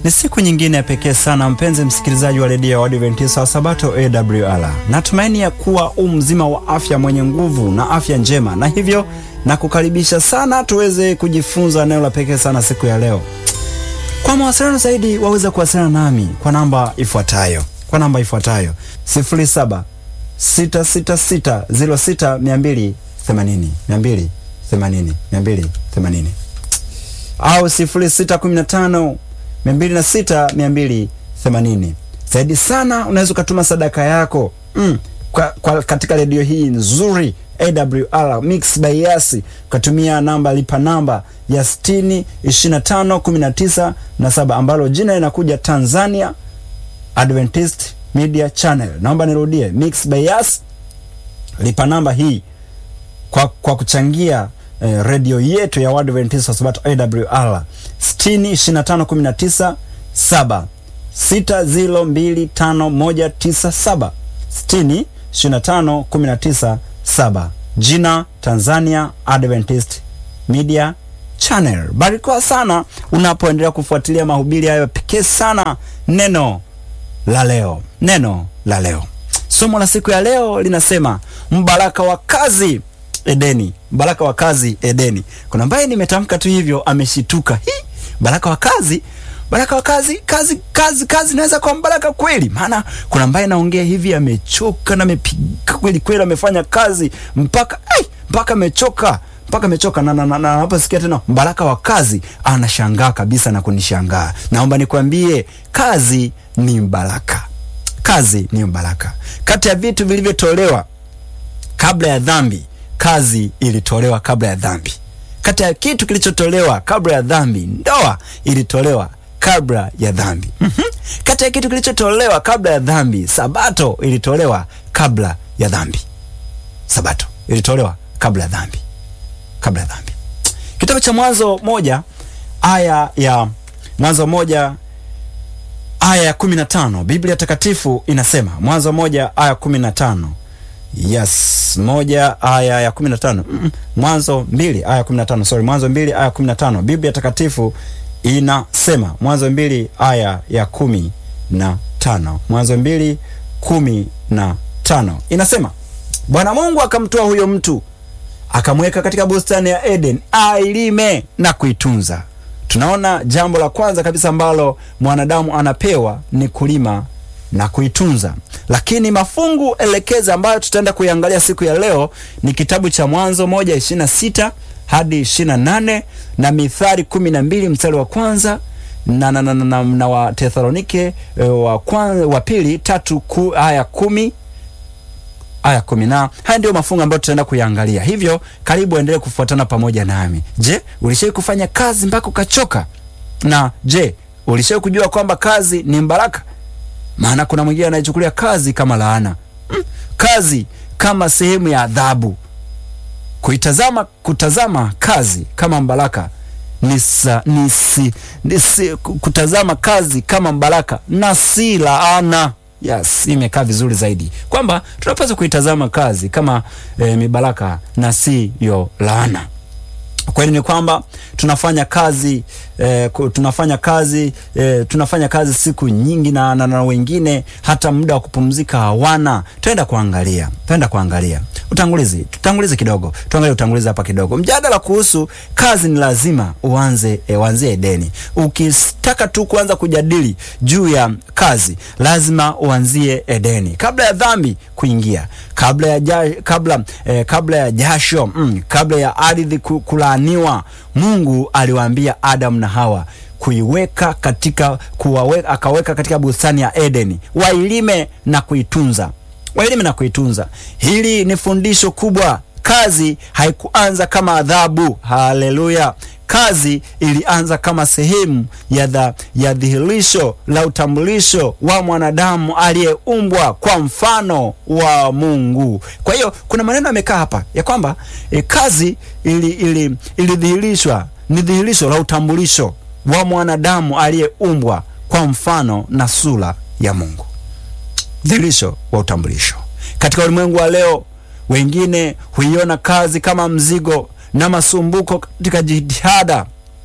Ni siku nyingine ya pekee sana, mpenzi msikilizaji wa redio ya Waadventista wa Sabato AWR. Natumaini ya kuwa u mzima wa afya, mwenye nguvu na afya njema, na hivyo na kukaribisha sana tuweze kujifunza neno la pekee sana siku ya leo. Kwa mawasiliano zaidi waweza kuwasiliana nami kwa namba ifuatayo kwa namba ifuatayo 07 666 06 280 280 280 au 0615 206 280. Zaidi sana unaweza ukatuma sadaka yako mm, kwa, kwa katika redio hii nzuri AWR Mix by Yasi ukatumia namba lipa namba ya 60 25 19 na saba ambalo jina linakuja Tanzania Adventist Media Channel. Naomba nirudie, Mix by Yas, lipa namba hii kwa, kwa kuchangia eh, redio yetu ya Adventist wa Sabato AWR 60 25 19 7 6025197 60 25 19 7 jina Tanzania Adventist Media Channel. Barikiwa sana unapoendelea kufuatilia mahubiri hayo pekee sana. Neno la leo, neno la leo, somo la siku ya leo linasema mbaraka wa kazi Edeni, mbaraka wa kazi Edeni. Kuna ambaye nimetamka tu hivyo ameshituka, hi, baraka wa kazi baraka wa kazi kazi kazi kazi inaweza kuwa mbaraka kweli? Maana kuna ambaye naongea hivi amechoka na amepiga kweli kweli, amefanya kazi mpaka ai, mpaka amechoka mpaka amechoka na, na, na, na naposikia tena mbaraka wa kazi anashangaa kabisa na kunishangaa. Naomba nikwambie, kazi ni mbaraka, kazi ni mbaraka. Kati ya vitu vilivyotolewa kabla ya dhambi, kazi ilitolewa kabla ya dhambi. Kati ya kitu kilichotolewa kabla ya dhambi, ndoa ilitolewa kabla ya dhambi. mm -hmm. Kati ya kitu kilichotolewa kabla ya dhambi, sabato ilitolewa kabla ya dhambi. Sabato ilitolewa kabla ya dhambi, kabla ya dhambi. Kitabu cha Mwanzo moja aya ya Mwanzo moja aya ya kumi na tano Biblia Takatifu inasema, Mwanzo moja aya kumi na tano Yes, moja aya ya kumi na tano mm -mm. Mwanzo mbili aya kumi na tano sorry, Mwanzo mbili aya kumi na tano Biblia Takatifu inasema Mwanzo mbili aya ya kumi na tano Mwanzo mbili kumi na tano inasema, Bwana Mungu akamtoa huyo mtu akamweka katika bustani ya Eden ailime na kuitunza. Tunaona jambo la kwanza kabisa ambalo mwanadamu anapewa ni kulima na kuitunza, lakini mafungu elekeza ambayo tutaenda kuiangalia siku ya leo ni kitabu cha Mwanzo moja ishirini na sita hadi ishirini na nane na Mithali kumi na mbili mstari wa kwanza na, na, na, na, na, na wa Tesalonike wa, kwanza, wa pili tatu ku, aya kumi aya kumi na haya ndio mafungu ambayo tutaenda kuyaangalia. Hivyo karibu endelee kufuatana pamoja nami. Je, ulishai kufanya kazi mpaka ukachoka? Na je, ulishai kujua kwamba kazi ni mbaraka? Maana kuna mwingine anayechukulia kazi kama laana, mm, kazi kama sehemu ya adhabu. Kuitazama kutazama kazi kama mbaraka nisa, nisi, nisi, kutazama kazi kama mbaraka na si laana. Yes, imekaa vizuri zaidi kwamba tunapaswa kuitazama kazi kama e, mibaraka na siyo laana. Kweli ni kwamba tunafanya kazi e, tunafanya kazi e, tunafanya kazi siku nyingi na, na, na wengine hata muda wa kupumzika hawana. Tutaenda kuangalia, tutaenda kuangalia utangulizi, tutangulize kidogo, tuangalie utangulizi hapa kidogo. Mjadala kuhusu kazi ni lazima uanze e, uanzie Edeni. Ukitaka tu kuanza kujadili juu ya kazi, lazima uanzie Edeni, kabla ya dhambi kuingia, kabla ya ja, kabla e, kabla ya jasho mm, kabla ya ardhi kulaaniwa. Mungu aliwaambia Adamu na Hawa kuiweka katika kuwaweka, akaweka katika bustani ya Edeni wailime na kuitunza wailime na kuitunza. Hili ni fundisho kubwa. Kazi haikuanza kama adhabu. Haleluya! Kazi ilianza kama sehemu ya, dha, ya dhihirisho la utambulisho wa mwanadamu aliyeumbwa kwa mfano wa Mungu. Kwa hiyo kuna maneno yamekaa hapa ya kwamba e, kazi ilidhihirishwa ili, ili ni dhihirisho la utambulisho wa mwanadamu aliyeumbwa kwa mfano na sura ya Mungu dhihirisho wa utambulisho. Katika ulimwengu wa leo, wengine huiona kazi kama mzigo na masumbuko katika jitihada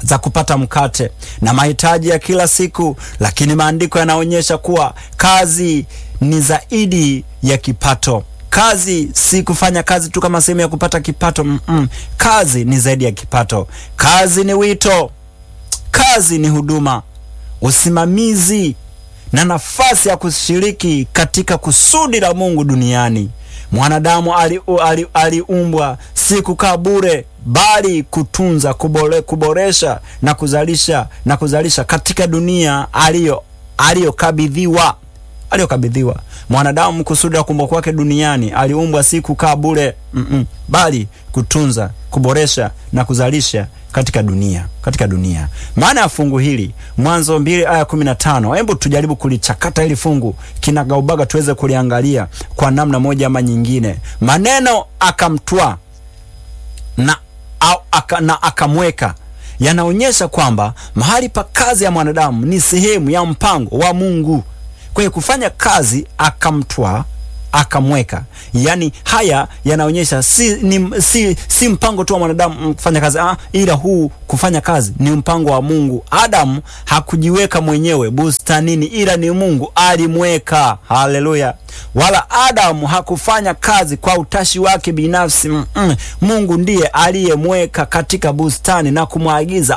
za kupata mkate na mahitaji ya kila siku, lakini maandiko yanaonyesha kuwa kazi ni zaidi ya kipato. Kazi si kufanya kazi tu kama sehemu ya kupata kipato. Mm -mm. Kazi ni zaidi ya kipato. Kazi ni wito, kazi ni huduma, usimamizi na nafasi ya kushiriki katika kusudi la Mungu duniani. Mwanadamu aliumbwa ali, ali si kukaa bure, bali kutunza, kubore, kuboresha na kuzalisha na kuzalisha katika dunia aliyo aliyokabidhiwa aliyokabidhiwa. Mwanadamu kusudi la kuumbwa kwake duniani aliumbwa si kukaa bure mm -mm, bali kutunza, kuboresha na kuzalisha katika dunia katika dunia. Maana ya fungu hili Mwanzo mbili aya kumi na tano. Hebu tujaribu kulichakata hili fungu kinagaubaga, tuweze kuliangalia kwa namna moja ama nyingine. Maneno akamtwaa na, aka, na akamweka yanaonyesha kwamba mahali pa kazi ya mwanadamu ni sehemu ya mpango wa Mungu. Kwa hiyo kufanya kazi akamtwaa akamweka, yaani haya yanaonyesha si, ni, si, si mpango tu wa mwanadamu kufanya kazi ah, ila huu kufanya kazi ni mpango wa Mungu. Adamu hakujiweka mwenyewe bustanini, ila ni Mungu alimweka. Haleluya! Wala Adamu hakufanya kazi kwa utashi wake binafsi mm -mm. Mungu ndiye aliyemweka katika bustani na kumwagiza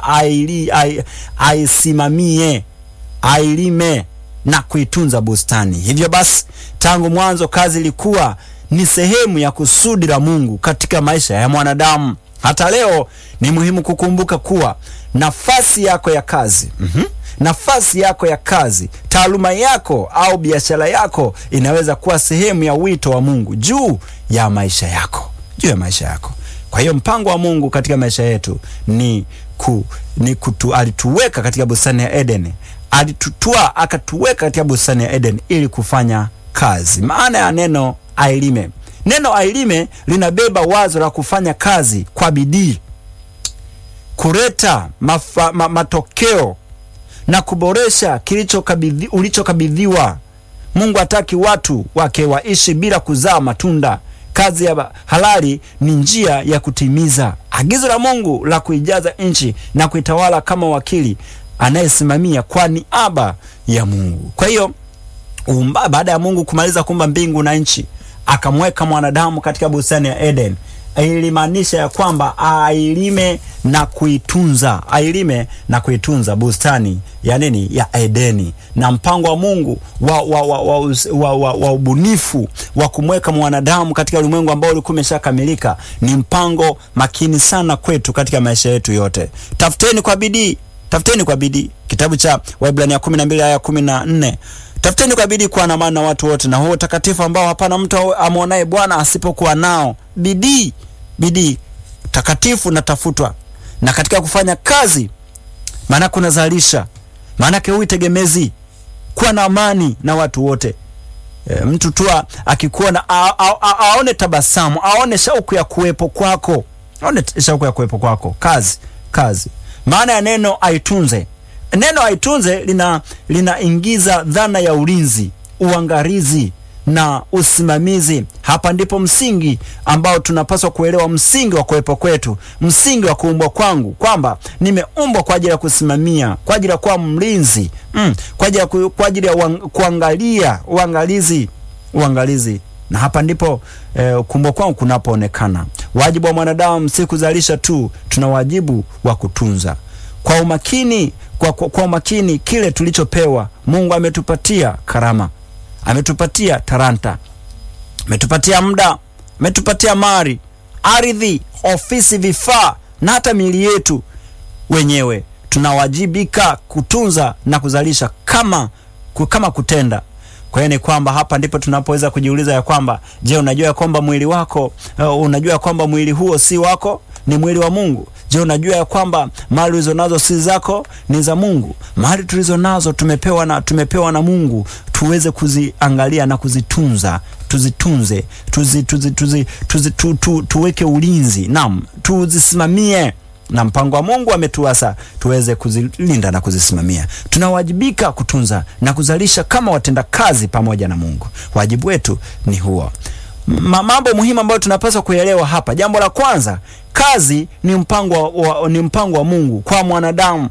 aisimamie, ailime na kuitunza bustani. Hivyo basi, tangu mwanzo kazi ilikuwa ni sehemu ya kusudi la Mungu katika maisha ya mwanadamu. Hata leo ni muhimu kukumbuka kuwa nafasi yako ya kazi mm -hmm. nafasi yako ya kazi, taaluma yako au biashara yako inaweza kuwa sehemu ya wito wa Mungu juu ya maisha yako, juu ya maisha yako. Kwa hiyo mpango wa Mungu katika maisha yetu ni ku, ni kutu, alituweka katika bustani ya Edeni alitutwaa akatuweka katika bustani ya Eden ili kufanya kazi. Maana ya neno ailime, neno ailime linabeba wazo la kufanya kazi kwa bidii, kuleta mafa, ma, matokeo na kuboresha kilichokabidhi ulichokabidhiwa. Mungu hataki watu wake waishi bila kuzaa matunda. Kazi ya halali ni njia ya kutimiza agizo la Mungu la kuijaza nchi na kuitawala kama wakili anayesimamia kwa niaba ya Mungu. Kwa hiyo baada ya Mungu kumaliza kuumba mbingu na nchi, akamweka mwanadamu katika bustani ya Eden. Ilimaanisha ya kwamba ailime na kuitunza, ailime na kuitunza bustani ya nini? Ya Edeni. Na mpango wa Mungu wa, wa, wa, wa, wa, wa, wa ubunifu wa kumweka mwanadamu katika ulimwengu ambao ulikuwa umeshakamilika ni mpango makini sana kwetu katika maisha yetu yote. Tafuteni kwa bidii tafuteni kwa bidii. Kitabu cha Waebrania kumi na mbili aya kumi na nne tafuteni kwa bidii kuwa na amani na watu wote na huo utakatifu ambao hapana mtu amwonaye Bwana asipokuwa nao. Bidii, bidii takatifu natafutwa, na katika kufanya kazi, maana kunazalisha, maanake hui tegemezi, kuwa na amani na watu wote. E, mtu tu akikuona aone tabasamu, aone shauku ya kuwepo kwako, aone shauku ya kuwepo kwako. Kazi, kazi maana ya neno aitunze, neno aitunze lina linaingiza dhana ya ulinzi, uangalizi na usimamizi. Hapa ndipo msingi ambao tunapaswa kuelewa, msingi wa kuwepo kwetu, msingi wa kuumbwa kwangu, kwamba nimeumbwa kwa ajili ya kusimamia, kwa ajili ya kuwa mlinzi mm, kwa ajili ya ku, kwa ajili ya uang, kuangalia, uangalizi, uangalizi na hapa ndipo eh, kuumbwa kwangu kunapoonekana. Wajibu wa mwanadamu si kuzalisha tu, tuna wajibu wa kutunza kwa umakini, kwa, kwa, kwa umakini kile tulichopewa. Mungu ametupatia karama, ametupatia talanta, ametupatia muda, ametupatia mali, ardhi, ofisi, vifaa na hata miili yetu wenyewe. Tunawajibika kutunza na kuzalisha kama, kama kutenda kwa hiyo ni kwamba hapa ndipo tunapoweza kujiuliza ya kwamba je, unajua ya kwamba mwili wako uh, unajua ya kwamba mwili huo si wako, ni mwili wa Mungu. Je, unajua ya kwamba mali ulizo nazo si zako, ni za Mungu. Mali tulizo nazo tumepewa na, tumepewa na Mungu tuweze kuziangalia na kuzitunza, tuzitunze, tuzi, tuzi, tuzi, tuzi, tu, tu, tuweke ulinzi, naam, tuzisimamie na mpango wa Mungu ametuasa tuweze kuzilinda na kuzisimamia. Tunawajibika kutunza na kuzalisha kama watenda kazi pamoja na Mungu. Wajibu wetu ni huo. ma- mambo muhimu ambayo tunapaswa kuelewa hapa. Jambo la kwanza, kazi ni mpango wa, wa, ni mpango wa Mungu kwa mwanadamu.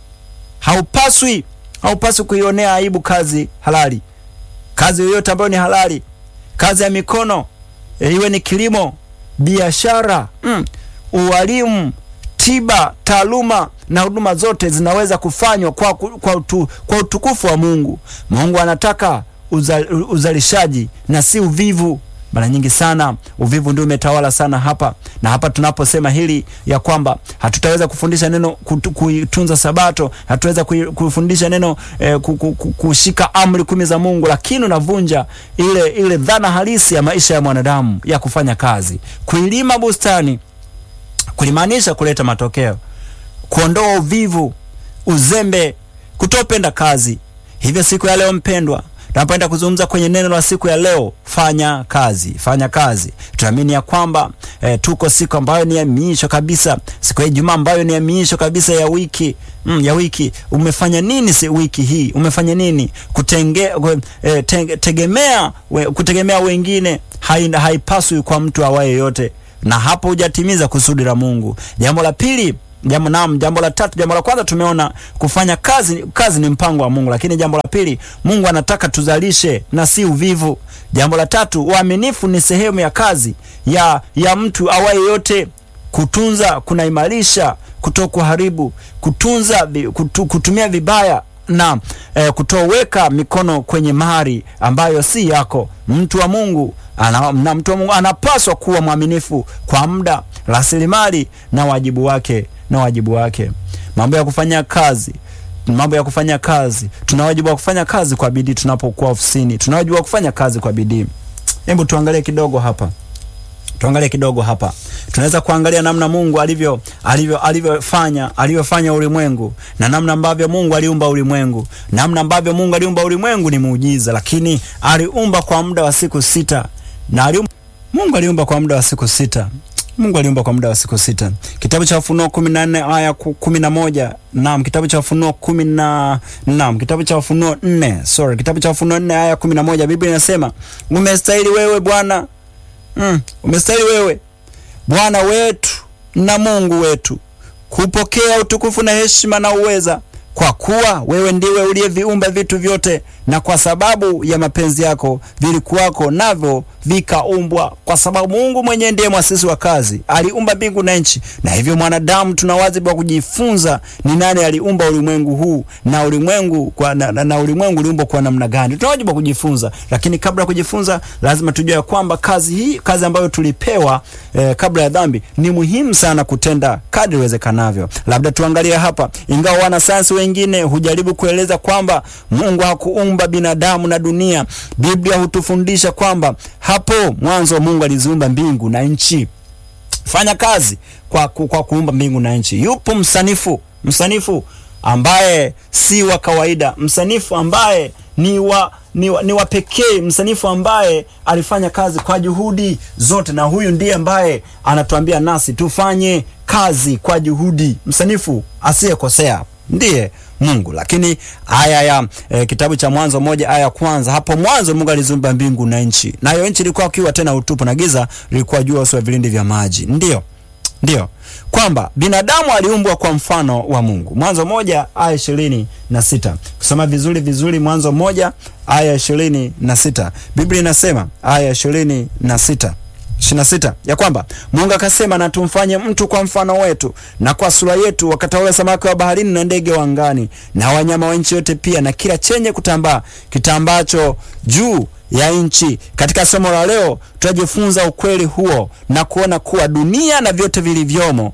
Haupaswi haupaswi kuionea aibu kazi halali, kazi yoyote ambayo ni halali, kazi ya mikono e, iwe ni kilimo, biashara, mm, ualimu, tiba, taaluma na huduma zote zinaweza kufanywa kwa, ku- kwa, utu, kwa utukufu wa Mungu. Mungu anataka uzal, uzalishaji na si uvivu. Mara nyingi sana uvivu ndio umetawala sana hapa na hapa. Tunaposema hili ya kwamba hatutaweza kufundisha neno kutu- kuitunza Sabato, hatutaweza kui- kufundisha neno eh, ku- ku- ku- kushika amri kumi za Mungu, lakini unavunja ile ile dhana halisi ya maisha ya mwanadamu ya kufanya kazi. Kuilima bustani kulimaanisha kuleta matokeo, kuondoa uvivu, uzembe, kutopenda kazi. Hivyo siku ya leo mpendwa, tunapoenda kuzungumza kwenye neno la siku ya leo, fanya kazi, fanya kazi. Tunaamini ya kwamba eh, tuko siku ambayo ni ya miisho kabisa, siku ya Ijumaa ambayo ni ya miisho kabisa ya wiki mm, ya wiki. Umefanya nini si wiki hii? Umefanya nini? Kutenge, eh, te, tegemea we, kutegemea wengine hai- haipaswi kwa mtu awaye yote na hapo hujatimiza kusudi la Mungu. Jambo la pili, jambo naam, jambo la tatu, jambo la kwanza tumeona kufanya kazi, kazi ni mpango wa Mungu, lakini jambo la pili, Mungu anataka tuzalishe na si uvivu. Jambo la tatu, uaminifu ni sehemu ya kazi ya ya mtu awaye yote. Kutunza kunaimarisha, kutokuharibu, kutunza vi- kutu, kutumia vibaya na eh, kutoweka mikono kwenye mali ambayo si yako. Mtu wa Mungu ana, na mtu wa Mungu anapaswa kuwa mwaminifu kwa muda, rasilimali na wajibu wake na wajibu wake. Mambo ya kufanya kazi mambo ya kufanya kazi, tuna wajibu wa kufanya kazi kwa bidii tunapokuwa ofisini, tuna wajibu wa kufanya kazi kwa bidii. Hebu tuangalie kidogo hapa tuangalie kidogo hapa, tunaweza kuangalia namna Mungu alivyo alivyo alivyofanya alivyofanya ulimwengu na namna ambavyo Mungu aliumba ulimwengu. Namna ambavyo Mungu aliumba ulimwengu ni muujiza, lakini aliumba kwa muda wa siku sita na aliumba, Mungu aliumba kwa muda wa siku sita. Mungu aliumba kwa muda wa siku sita. Kitabu cha Ufunuo kumi na nne aya ku- kumi na moja naam, kitabu cha Ufunuo kumi na naam, kitabu cha Ufunuo nne sorry, kitabu cha Ufunuo nne aya kumi na moja Biblia inasema umestahili wewe Bwana Mm, umestahili wewe Bwana wetu na Mungu wetu kupokea utukufu na heshima na uweza, kwa kuwa wewe ndiwe uliyeviumba vitu vyote, na kwa sababu ya mapenzi yako vilikuwako, navyo vikaumbwa. Kwa sababu Mungu mwenyewe ndiye mwasisi wa kazi, aliumba mbingu na nchi, na hivyo mwanadamu tuna wajibu wa kujifunza ni nani aliumba ulimwengu huu na ulimwengu kwa, na, na, na ulimwengu uliumbwa kwa namna gani. Tuna wajibu wa kujifunza, lakini kabla ya kujifunza lazima tujue ya kwamba kazi hii, kazi ambayo tulipewa eh, kabla ya dhambi ni muhimu sana kutenda kadri iwezekanavyo. Labda tuangalie hapa, ingawa wanasayansi wengine hujaribu kueleza kwamba Mungu hakuumba binadamu na dunia, Biblia hutufundisha kwamba hapo mwanzo Mungu aliziumba mbingu na nchi. Fanya kazi kwa, ku, kwa kuumba mbingu na nchi. Yupo msanifu, msanifu ambaye si wa kawaida, msanifu ambaye ni wa ni wa, ni wa pekee, msanifu ambaye alifanya kazi kwa juhudi zote, na huyu ndiye ambaye anatuambia nasi tufanye kazi kwa juhudi. Msanifu asiyekosea ndiye Mungu. Lakini aya ya e, kitabu cha Mwanzo moja aya ya kwanza, hapo mwanzo Mungu aliziumba mbingu na nchi, nayo nchi ilikuwa ukiwa tena utupu, na giza lilikuwa juu ya uso wa vilindi vya maji. Ndiyo, ndiyo kwamba binadamu aliumbwa kwa mfano wa Mungu. Mwanzo moja aya ishirini na sita. Kusoma vizuri vizuri, Mwanzo moja aya ishirini na sita, Biblia inasema aya ishirini na sita ishirini na sita ya kwamba Mungu akasema, na tumfanye mtu kwa mfano wetu na kwa sura yetu, wakatawala samaki wa baharini na ndege wa angani na wanyama wa nchi yote, pia na kila chenye kutambaa kitambacho juu ya nchi. Katika somo la leo tutajifunza ukweli huo na kuona kuwa dunia na vyote vilivyomo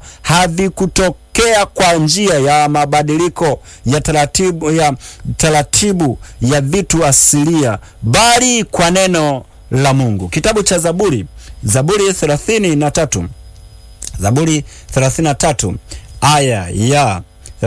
havikutokea kwa njia ya mabadiliko ya taratibu ya taratibu ya vitu asilia, bali kwa neno la Mungu. Kitabu cha Zaburi, Zaburi thelathini na tatu Zaburi thelathini na tatu aya ya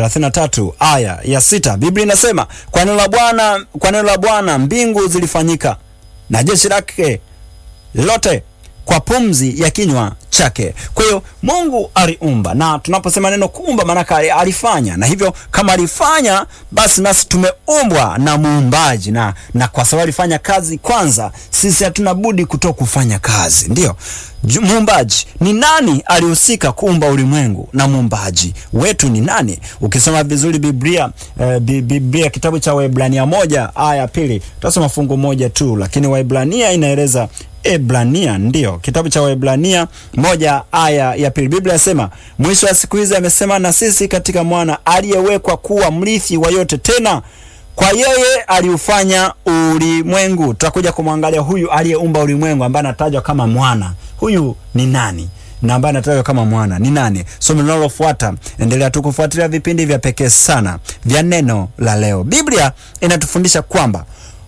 33 aya ya sita Biblia inasema kwa neno la Bwana, kwa neno la Bwana mbingu zilifanyika na jeshi lake lote kwa pumzi ya kinywa chake. Kwa hiyo Mungu aliumba, na tunaposema neno kuumba, maanake alifanya, na hivyo kama alifanya, basi nasi tumeumbwa na muumbaji, na, na kwa sababu alifanya kazi kwanza, sisi hatuna budi kuto kufanya kazi. Ndio muumbaji ni nani alihusika kuumba ulimwengu, na muumbaji wetu ni nani? Ukisoma vizuri Biblia eh, Biblia kitabu cha Waebrania moja aya pili, tutasoma fungu moja tu, lakini Waebrania inaeleza Ebrania ndio kitabu cha Waebrania moja aya ya pili. Biblia inasema mwisho wa siku hizi amesema na sisi katika mwana aliyewekwa kuwa mrithi wa yote, tena kwa yeye aliufanya ulimwengu. Tutakuja kumwangalia huyu aliyeumba ulimwengu ambaye anatajwa kama mwana. Huyu ni nani? na ambaye anatajwa kama mwana ni nani? Somo linalofuata, endelea tu kufuatilia vipindi vya pekee sana vya neno la leo. Biblia inatufundisha kwamba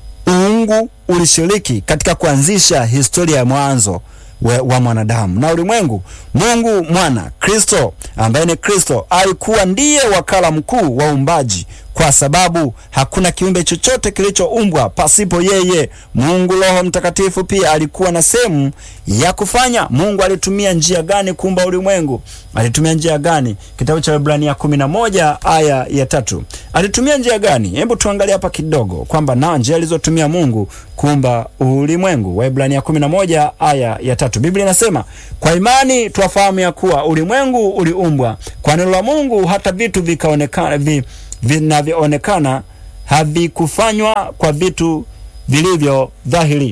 uungu ulishiriki katika kuanzisha historia ya mwanzo wa mwanadamu na ulimwengu. Mungu mwana Kristo, ambaye ni Kristo, alikuwa ndiye wakala mkuu wa uumbaji, kwa sababu hakuna kiumbe chochote kilichoumbwa pasipo yeye. Mungu Roho Mtakatifu pia alikuwa na sehemu ya kufanya. Mungu alitumia njia gani kuumba ulimwengu? Alitumia njia gani? Kitabu cha Waebrania kumi na moja aya ya tatu. Alitumia njia gani? Hebu tuangalie hapa kidogo kwamba na njia alizotumia Mungu kuumba ulimwengu. Waebrania kumi na moja aya ya tatu, Biblia inasema kwa imani twafahamu ya kuwa ulimwengu uliumbwa kwa neno la Mungu, hata vitu vikaonekana vi, vinavyoonekana havikufanywa kwa vitu vilivyo dhahiri.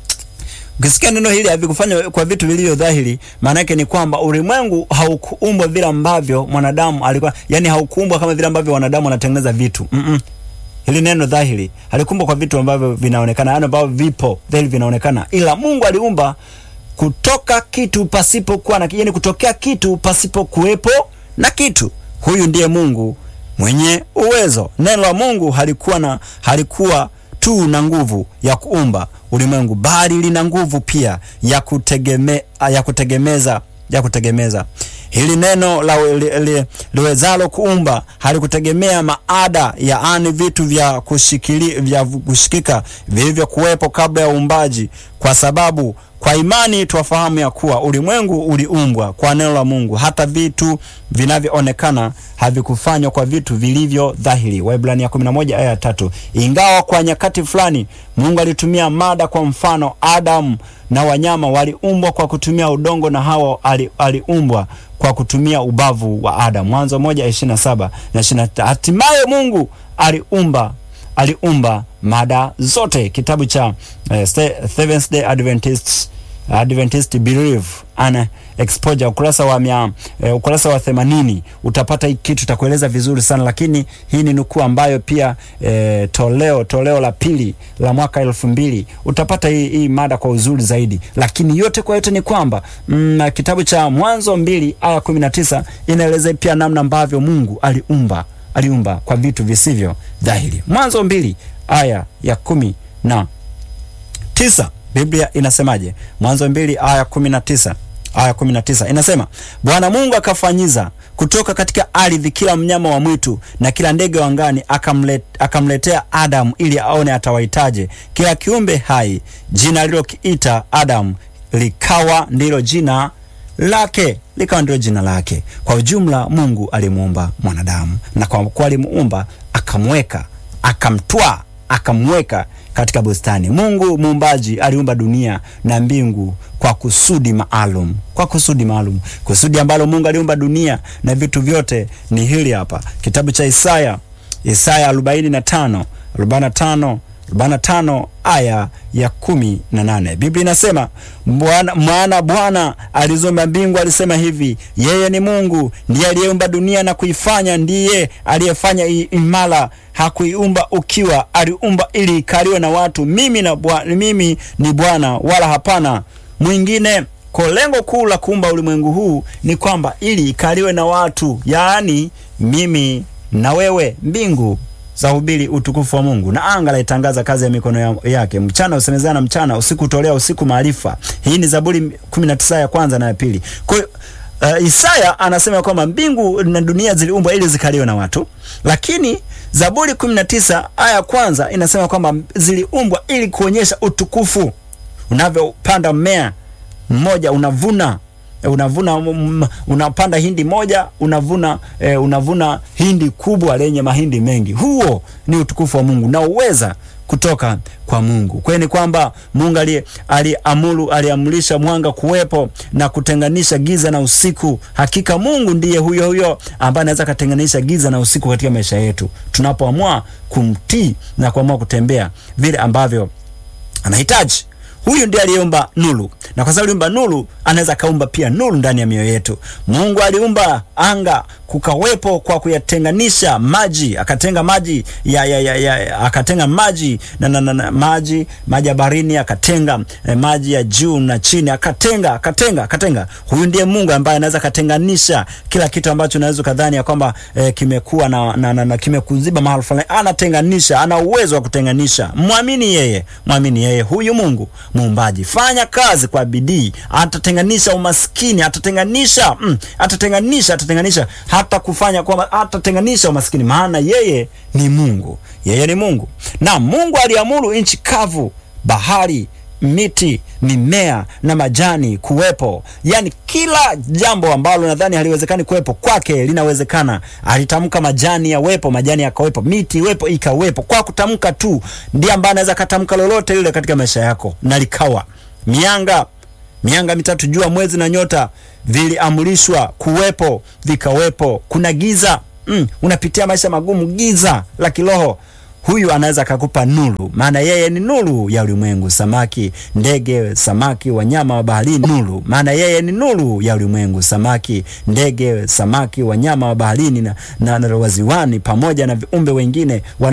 Ukisikia neno hili havikufanywa kwa vitu vilivyo dhahiri, maana yake ni kwamba ulimwengu haukuumbwa vile ambavyo mwanadamu alikuwa, yani haukuumbwa kama vile ambavyo wanadamu wanatengeneza vitu mm -mm. Hili neno dhahiri halikuumbwa kwa vitu ambavyo vinaonekana, yani ambavyo vipo dhahiri vinaonekana, ila Mungu aliumba kutoka kitu pasipokuwa na, yani kutokea kitu pasipo kuwepo na kitu. Huyu ndiye Mungu mwenye uwezo. Neno la Mungu halikuwa na halikuwa tu na nguvu ya kuumba ulimwengu, bali lina nguvu pia ya kutegeme, ya kutegemeza ya kutegemeza. Hili neno la liwezalo kuumba halikutegemea maada, yaani vitu vya kushikili, vya kushikika vilivyokuwepo kabla ya uumbaji, kwa sababu kwa imani twafahamu ya kuwa ulimwengu uliumbwa kwa neno la Mungu, hata vitu vinavyoonekana havikufanywa kwa vitu vilivyo dhahiri. Waebrania 11 aya tatu. Ingawa kwa nyakati fulani Mungu alitumia mada, kwa mfano Adamu na wanyama waliumbwa kwa kutumia udongo na Hawa aliumbwa kwa kutumia ubavu wa Adamu. Mwanzo moja ishirini na saba na ishirini na hatimaye Mungu aliumba aliumba mada zote. Kitabu cha uh, Seventh Day Adventist Adventist Believe and Exposure ukurasa wa mia, uh, ukurasa wa 80 utapata hii kitu takueleza vizuri sana, lakini hii ni nukuu ambayo pia uh, toleo toleo la pili la mwaka elfu mbili utapata hii, hii mada kwa uzuri zaidi, lakini yote kwa yote ni kwamba mm, kitabu cha Mwanzo mbili aya 19 inaeleza pia namna ambavyo Mungu aliumba aliumba kwa vitu visivyo dhahiri. Mwanzo mbili aya ya kumi na tisa Biblia inasemaje? Mwanzo mbili aya kumi na tisa aya kumi na tisa inasema, Bwana Mungu akafanyiza kutoka katika ardhi kila mnyama wa mwitu na kila ndege wa angani, akamlet, akamletea Adamu ili aone atawaitaje kila kiumbe hai. Jina alilokiita Adamu likawa ndilo jina lake likawa ndilo jina lake. Kwa ujumla, Mungu alimuumba mwanadamu, na kwa kuwa alimuumba akamweka, akamtwaa, akamweka katika bustani. Mungu muumbaji aliumba dunia na mbingu kwa kusudi maalum, kwa kusudi maalum, kusudi ambalo Mungu aliumba dunia na vitu vyote ni hili hapa, kitabu cha Isaya, Isaya 45 45 45 aya ya kumi na nane Biblia inasema maana Bwana aliziumba mbingu, alisema hivi, yeye ni Mungu, ndiye aliyeumba dunia na kuifanya, ndiye aliyefanya imara, hakuiumba ukiwa, aliumba ili ikaliwe na watu. Mimi, na bwa, mimi ni Bwana wala hapana mwingine. Kwa lengo kuu la kuumba ulimwengu huu ni kwamba ili ikaliwe na watu, yaani mimi na wewe. Mbingu za hubiri utukufu wa Mungu na anga laitangaza kazi ya mikono yake. Mchana usemezana mchana, usiku utolea usiku maarifa. Hii ni Zaburi 19 ya kwanza na ya pili. Kwa hiyo uh, Isaya anasema kwamba mbingu na dunia ziliumbwa ili zikaliwe na watu, lakini Zaburi 19 aya ya kwanza inasema kwamba ziliumbwa ili kuonyesha utukufu. Unavyopanda mmea mmoja unavuna unavuna um, unapanda hindi moja unavuna eh, unavuna hindi kubwa lenye mahindi mengi. Huo ni utukufu wa Mungu na uweza kutoka kwa Mungu. Kweli ni kwamba Mungu aliamuru aliamrisha mwanga kuwepo na kutenganisha giza na usiku. Hakika Mungu ndiye huyo huyo ambaye anaweza kutenganisha giza na usiku katika maisha yetu tunapoamua kumtii na kuamua kutembea vile ambavyo anahitaji. Huyu ndiye aliumba nuru, na kwa sababu aliumba nuru, anaweza kaumba pia nuru ndani ya mioyo yetu. Mungu aliumba anga kukawepo kwa kuyatenganisha maji, akatenga maji ya, ya, ya, ya, akatenga maji na, na, na, na maji maji ya baharini, akatenga eh, maji ya juu na chini, akatenga akatenga akatenga. Huyu ndiye Mungu ambaye anaweza katenganisha kila kitu ambacho unaweza kadhani ya kwamba eh, kimekuwa na, na, na, na kimekuziba mahali fulani. Anatenganisha, ana uwezo wa kutenganisha. Mwamini yeye, mwamini yeye, huyu Mungu muumbaji. Fanya kazi kwa bidii, atatenganisha umaskini, atatenganisha mm, atatenganisha atatenganisha hata kufanya kwamba atatenganisha umaskini, maana yeye ni Mungu, yeye ni Mungu. Na Mungu aliamuru nchi kavu, bahari, miti, mimea na majani kuwepo. Yani kila jambo ambalo nadhani haliwezekani kuwepo kwake linawezekana. Alitamka majani yawepo, majani yakawepo, miti iwepo, ikawepo. Kwa kutamka tu, ndiye ambaye anaweza katamka lolote lile katika maisha yako na likawa. Mianga mianga mitatu, jua, mwezi na nyota viliamrishwa kuwepo, vikawepo. Kuna giza mm, unapitia maisha magumu, giza la kiroho huyu anaweza akakupa nuru, maana yeye ni nuru ya ulimwengu. Samaki, ndege, samaki, wanyama wa baharini, nuru, maana yeye ni nuru ya ulimwengu. Samaki, ndege, samaki, wanyama wa baharini na, na, na waziwani pamoja na viumbe wengine